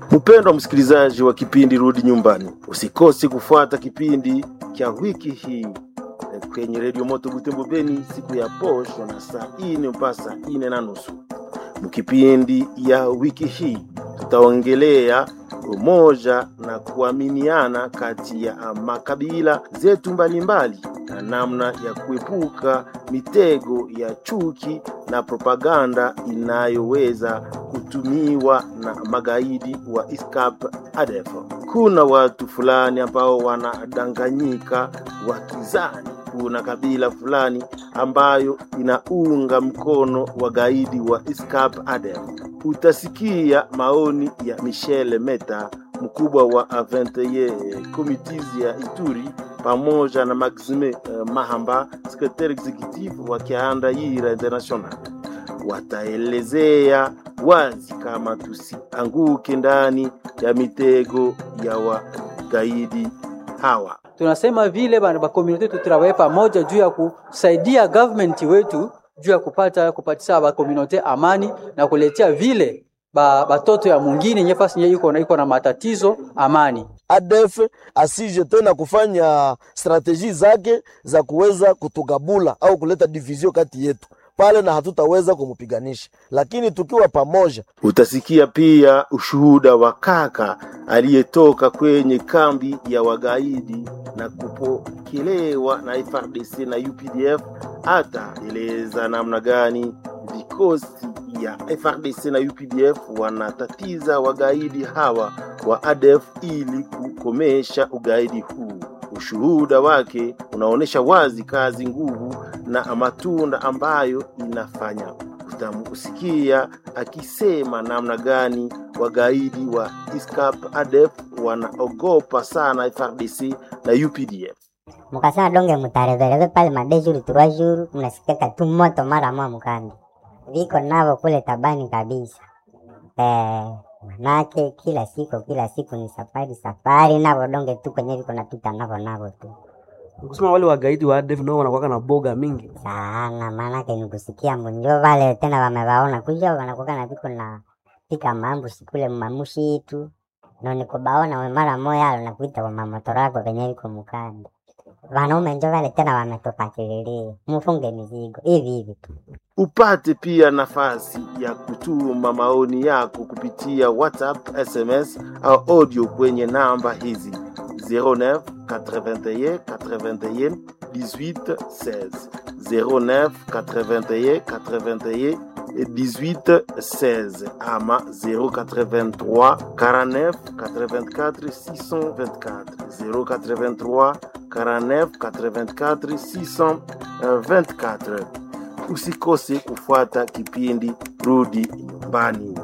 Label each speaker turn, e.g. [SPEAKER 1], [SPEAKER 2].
[SPEAKER 1] Mpendwa msikilizaji wa kipindi Rudi Nyumbani, usikose kufuata kipindi cha wiki hii kwenye redio Moto Butembo Beni siku ya posho na saa ine mpaka saa ine na nusu. Mkipindi ya wiki hii tutaongelea umoja na kuaminiana kati ya makabila zetu mbalimbali na namna ya kuepuka mitego ya chuki na propaganda inayoweza kutumiwa na magaidi wa ISCAP ADF. Kuna watu fulani ambao wanadanganyika wakizani kuna kabila fulani ambayo inaunga mkono wagaidi wa ISCAP ADF. Utasikia maoni ya Michel Meta, mkubwa wa A21 Committees ya Ituri, pamoja na Maxime uh, Mahamba, secretary executive wa Kianda-Yira International. Wataelezea wazi kama tusianguke ndani ya mitego ya wagaidi hawa.
[SPEAKER 2] tunasema vile bana ba community tutravaye pamoja juu ya kusaidia government wetu juu ya kupata kupatisha ba community amani na kuletea vile ba batoto ya mwingine nyefasi nye iko na iko na matatizo amani.
[SPEAKER 3] ADF asije tena kufanya strateji zake za kuweza kutugabula au kuleta division kati yetu pale, na hatutaweza kumupiganisha, lakini tukiwa pamoja.
[SPEAKER 1] Utasikia pia ushuhuda wa kaka aliyetoka kwenye kambi ya wagaidi na kupokelewa na FARDC na UPDF. Hata eleza namna gani vikosi ya FARDC na UPDF wanatatiza wagaidi hawa wa ADF ili kukomesha ugaidi huu. Ushuhuda wake unaonyesha wazi kazi, nguvu na matunda ambayo inafanya. Utamusikia akisema namna gani wagaidi wa ISCAP ADF wanaogopa sana FARDC na UPDF.
[SPEAKER 4] mukasema donge mutarevereve pale made jour trois jours, mnasikaka tu moto mara moja mukandi viko navo kule tabani kabisa. Eh, manake kila siku kila siku ni safari safari, navo donge tu kwenye viko napita navo navo tu
[SPEAKER 5] kusema wale wagaidi wa ADF nao wanakuwa na boga mingi
[SPEAKER 4] sana, maanake ni kusikia mbunjo vale tena wamewaona kuja wanakuwa na viko na pika mambo sikule mamushi itu no nikubaona we mara moya alo nakuita wa mamotora yako venye viko mukandi wanaume njo vale tena wametupakililia mufunge mizigo hivi hivi tu.
[SPEAKER 1] Upate pia nafasi ya kutuma maoni yako kupitia WhatsApp, SMS au audio kwenye namba hizi 09 81 81 18 16 09 81 81 18 16 ama 083 49 84 624 083 49 84 624 usikose kufuata kipindi Rudi Nyumbani.